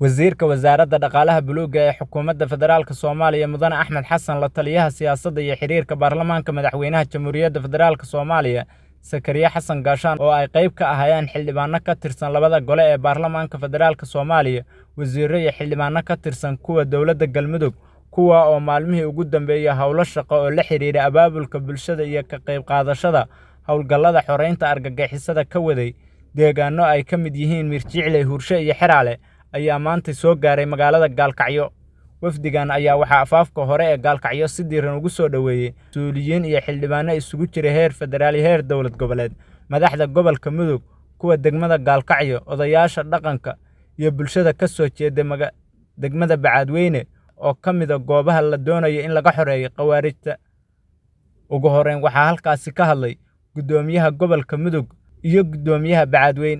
wasiirka wasaaradda dhaqaalaha buluugga ee xukuumadda federaalka soomaaliya mudane axmed xasan la taliyaha siyaasadda iyo xiriirka baarlamaanka madaxweynaha jamhuuriyadda federaalka soomaaliya sakariye xasan gaashaan oo ay qayb ka ahaayeen xildhibaano ka tirsan labada gole ee baarlamaanka federaalka soomaaliya wasiirro iyo xildhibaano ka tirsan kuwa dowladda galmudug kuwa oo maalmihii ugu dambeeyey howlo shaqo oo la xidhiidha abaabulka bulshada iyo ka qayb qaadashada howlgallada xoreynta argagixisada ka waday deegaano ay ka mid yihiin mirjicle hurshe iyo xeraale ayaa maanta soo gaaray magaalada gaalkacyo wafdigan ayaa waxaa afaafka hore ee gaalkacyo si diiran ugu soo dhoweeyey mas-uuliyiin iyo xildhibaano isugu jira heer federaal iyo heer dowlad goboleed madaxda gobolka mudug kuwa degmada gaalkacyo odayaasha dhaqanka iyo bulshada ka soo jeeda degmada bacaadweyne oo ka mida goobaha la doonayo in laga xoreeyo khawaarijta ugu horreyn waxaa halkaasi ka hadlay guddoomiyaha gobolka mudug iyo guddoomiyaha bacaadweyn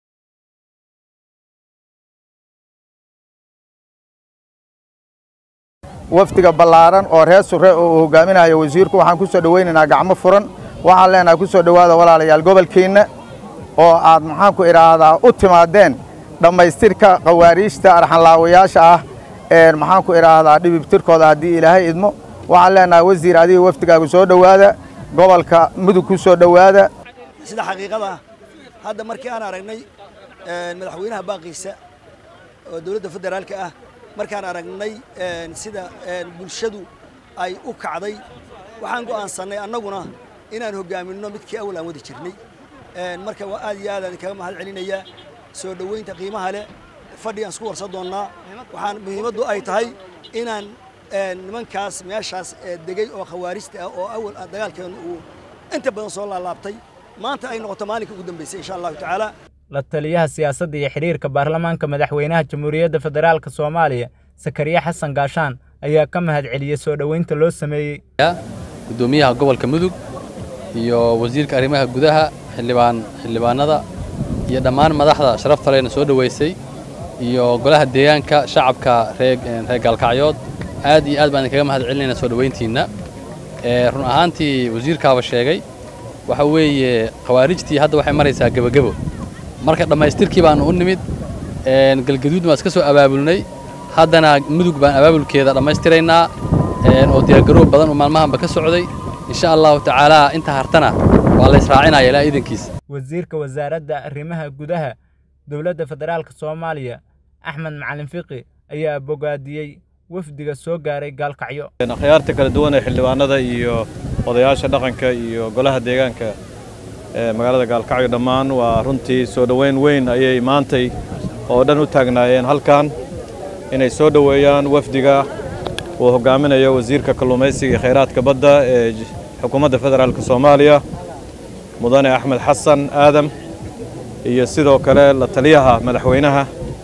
wafdiga ballaaran oo reer surre oo uu hogaaminayo wasiirku waxaan ku soo dhowaynaynaa gacmo furan waxaan leenahay ku soo dhowaada walaalayaal gobolkeenna oo aad maxaanku idhaahdaa u timaadeen dhammaystirka khawaariijta arxanlaawayaasha ah ee maxaanku idhaahdaa dhibibtirkooda haddii ilaahay idmo waxaan leenahay wasiir adiga wafdigaagu soo dhowaada gobolka mudug ku soo dhowaada sida xaqiiqada ah hadda markii aan aragnay madaxweynaha baaqiisa oo dowladda federaalka ah markaan aragnay sida bulshadu ay u kacday waxaan go'aansannay annaguna inaan hoggaaminno midkii awal aan wadi jirnay marka waa aad iyo aad aan kaga mahad celinayaa soo dhoweynta qiimaha leh fadhi aan isku warsan doonnaa waxaan muhiimaddu ay tahay inaan nimankaas meeshaas degay oo khawaarijta ah oo awal dagaalkeenu uu inta badan soo laalaabtay maanta ay noqoto maalinka ugu dambaysay insha allahu tacaala la taliyaha siyaasadda iyo xidhiirka baarlamaanka madaxweynaha jamhuuriyadda federaalka soomaaliya sakariye xasan gaashaan ayaa ka mahad celiyey soo dhoweynta loo sameeyey guddoomiyaha gobolka mudug iyo wasiirka arrimaha gudaha xildhibaan xildhibaanada iyo dhammaan madaxda sharafta lehna soo dhoweysay iyo golaha deegaanka shacabka reer gaalkacyood aad iyo aad baan idinkaga mahad celinaynaa soo dhoweyntiinna run ahaantii wasiirkaaba sheegay waxa weeye khawaarijtii hadda waxay maraysaa gebagebo marka dhammaystirkii baanu u nimid galgaduud baan iska soo abaabulnay haddana mudug baan abaabulkeeda dhammaystiraynaa oo diyaargaroob badan oo maalmahanba ka socday insha allahu tacaalaa inta hartana waa la israacinaya ilaa iidankiisa wasiirka wasaaradda arrimaha gudaha dowladda federaalka soomaaliya axmed macalin fiqi ayaa bogaadiyey wafdiga soo gaaray gaalkacyo akhyaarta kala duwan ee xildhibaanada iyo odayaasha dhaqanka iyo golaha deegaanka magaalada gaalkacyo dhammaan waa runtii soo dhoweyn weyn ayay maantay oo dhan u taagnaayeen halkan inay soo dhoweeyaan wafdiga uu hoggaaminayo wasiirka kalluumaysiga iyo khayraadka badda ee xukuumadda federaalk soomaaliya mudane axmed xasan aadam iyo sidoo kale la taliyaha madaxweynaha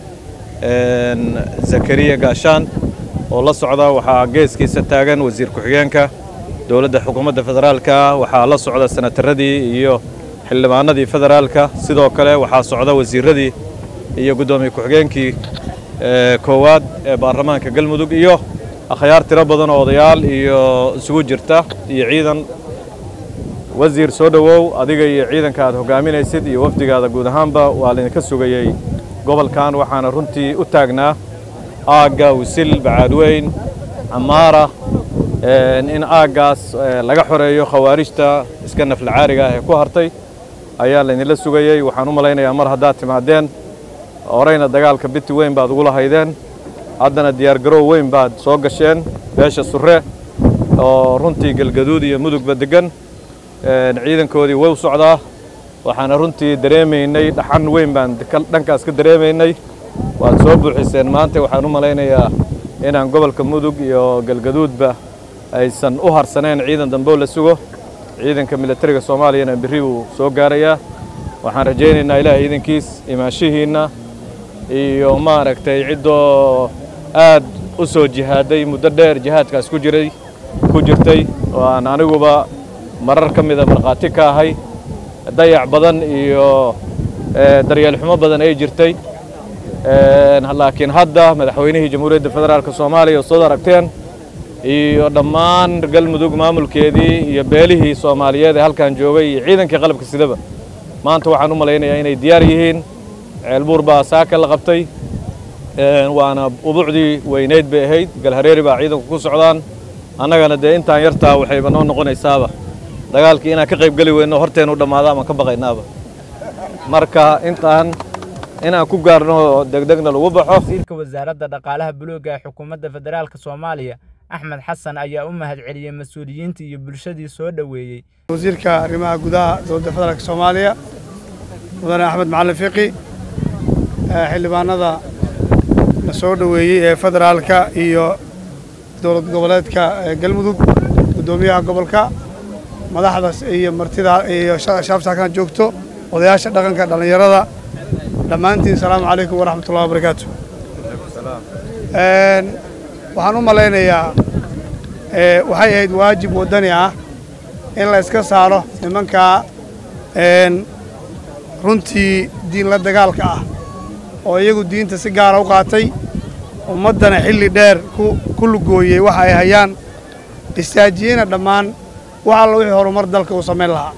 zakariya gaashaan oo la socda waxaa geeskiisa taagan wasiir ku-xigeenka dowladda xukuumadda federaalka waxaa la socda senataradii iyo xildhibaanadii federaalka sidoo kale waxaa socda wasiiradii iyo guddoomiye ku-xigeenkii koowaad ee baarlamaanka galmudug iyo akhyaar tiro badan oo odayaal iyo isugu jirta iyo ciidan wasiir soo dhowow adiga iyo ciidanka aad hoggaaminaysid iyo wafdigaada guud ahaanba waa laydinka sugayey gobolkan waxaana runtii u taagnaa aagga wisil bacaadweyn camaara in aaggaas laga xoreeyo khawaarijta iska naflacaariga ah ee ku hartay ayaa laydinla sugayey waxaan u malaynayaa mar haddaad timaadeen horeyna dagaalka biti weyn baad ugula haydeen haddana diyaargaroow weyn baad soo gasheen beesha surre oo runtii galgaduud iyo mudugba deggan ciidankoodii way u socdaa waxaana runtii dareemaynay dhaxan weyn baan dhankaas ka dareemaynay waad soo buuxiseen maanta waxaan u malaynayaa inaan gobolka mudug iyo galgaduudba aysan u harsaneen ciidan dambeo la sugo ciidanka militariga soomaaliyana berri buu soo gaarayaa waxaan rajaynaynaa ilaahay iidankiis imaanshihiinna iyo maaragtay ciddoo aad u soo jihaaday muddo dheer jihaadkaas ku jiray ku jirtay oo aan aniguba marar ka mida markhaati ka ahay dayac badan iyo daryeel xumo badan ay jirtay laakiin hadda madaxweynihii jamhuuriyadda federaalk soomaaliya oo soo aragteen iyo dhammaan galmudug maamulkeedii iyo beelihii soomaaliyeed ee halkan joogay iyo ciidankii qalabka sidaba maanta waxaan u malaynayaa inay diyaar yihiin ceelbuur baa saaka la qabtay waana ubuucdii weynayd bay ahayd galhareeri baa ciidanku ku socdaan annagana dee intaan yartaa waxayba noo noqonaysaaba dagaalkii inaan ka qayb geli weyno horteennu dhammaado amaan ka baqaynaaba marka intaan inaan ku gaarno degdegna lagu baxo wasiirka wasaaradda dhaqaalaha buluugga ee xukuumadda federaalk soomaaliya axmed xasan ayaa u mahadceliyey mas-uuliyiintii iyo bulshadii soo dhoweeyey wasiirka arrimaha gudaha dowladda federaalk soomaaliya mudane axmed macalin fiqi xildhibaanada la soo dhoweeyey ee federaalka iyo dowlad goboleedka galmudug guddoomiyaha gobolka madaxdas iyo martida iyo shaabsaakan joogto odayaasha dhaqanka dhallinyarada dhammaantiin asalaamu calaykum waraxmatullahi wabarakaatu waxaan u malaynayaa waxay ahayd waajib waddani ah in la iska saaro nimankaa runtii diin la dagaalka ah oo iyagu diinta si gaara u qaatay ummaddana xilli dheer ku lugooyey waxa ay hayaan istaajiyeyna dhammaan wax alla wixii horumar dalka uu samayn lahaa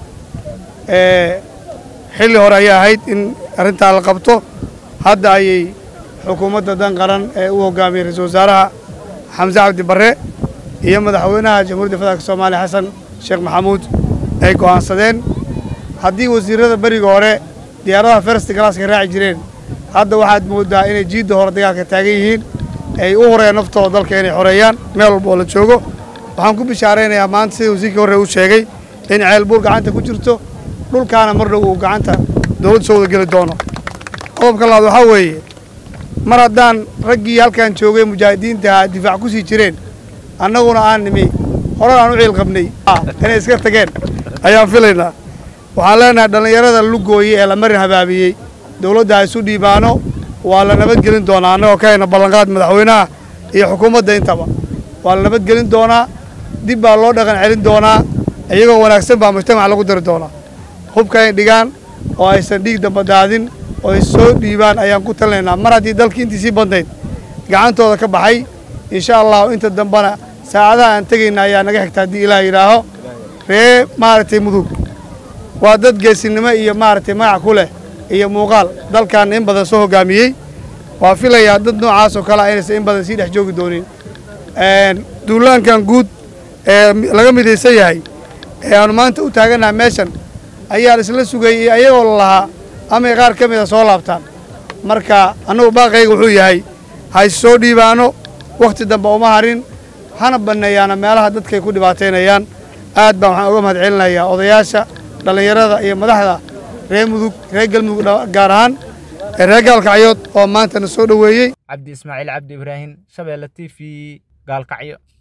xilli hore ayay ahayd in arrintaa la qabto hadda ayay xukuumadda dan qaran ee u hoggaamiyey ra-iisul wasaaraha xamse cabdi barre iyo madaxweynaha jamhuuriyadda federaalk soomaaliya xasan sheekh maxamuud ay go'aansadeen haddii wasiirrada beriga hore diyaaradaha fersti galaaska raaci jireen hadda waxaad mooddaa inay jiidda hore dagaalka taagan yihiin ay u horeen naftooda dalka inay xoreeyaan meel walba oo la joogo waxaan ku bishaaraynayaa maanta sida wasiirkii horre uu sheegay in ceelbuur gacanta ku jirto dhulkaana mar dhow uu gacanta dowladda soo wada geli doono qodobka labaad waxaa weeye mar haddaan raggii halkan joogay mujaahidiintaha difaac ku sii jireen annaguna aan nimi horan aan u ciil qabnay inay iska tageen ayaan filaynaa waxaan leenahay dhallinyarada lugooye ee la marin habaabiyey dowladda ha isu dhiibaano waa la nabadgelin doonaa annagoo ka hayna ballanqaad madaxweynaha iyo xukuumadda intaba waa la nabadgelin doonaa dib baa loo dhaqan celin doonaa iyagoo wanaagsan baa mujtamaca lagu dari doonaa hubka ay dhigaan oo aysan dhiig damba daadin oo ay soo dhiibaan ayaan ku talinaynaa mar haddii dalkii intii sii badnayd gacantooda ka baxay insha allahu inta dambena saacadaha aan tegayna ayaa naga xigta haddii ilaah yidhaaho ree maaragtay mudug waa dad geesinimo iyo maaragtay magac ku leh iyo muuqaal dalkan in badan soo hoggaamiyey waa filayaa dad noocaas oo kale a inaysan in badan sii dhex joogi doonin duulaankan guud ee laga midaysan yahay ee aanu maanta u taagannaha meeshan ayaa isla sugayey ayagoo la lahaa amay qaar ka mida soo laabtaan marka annagu baaqayga wuxuu yahay ha is soo dhiibaano wakhti dambe uma harin hana banneeyaana meelaha dadkay ku dhibaataynayaan aad baan waxaan uga mahad celinayaa odayaasha dhallinyarada iyo madaxda reer mudug reer galmudug gaar ahaan ee reer gaalkacyood oo maantana soo dhoweeyey cabdi ismaaciil cabdi ibraahim shabeelle t v gaalkacyo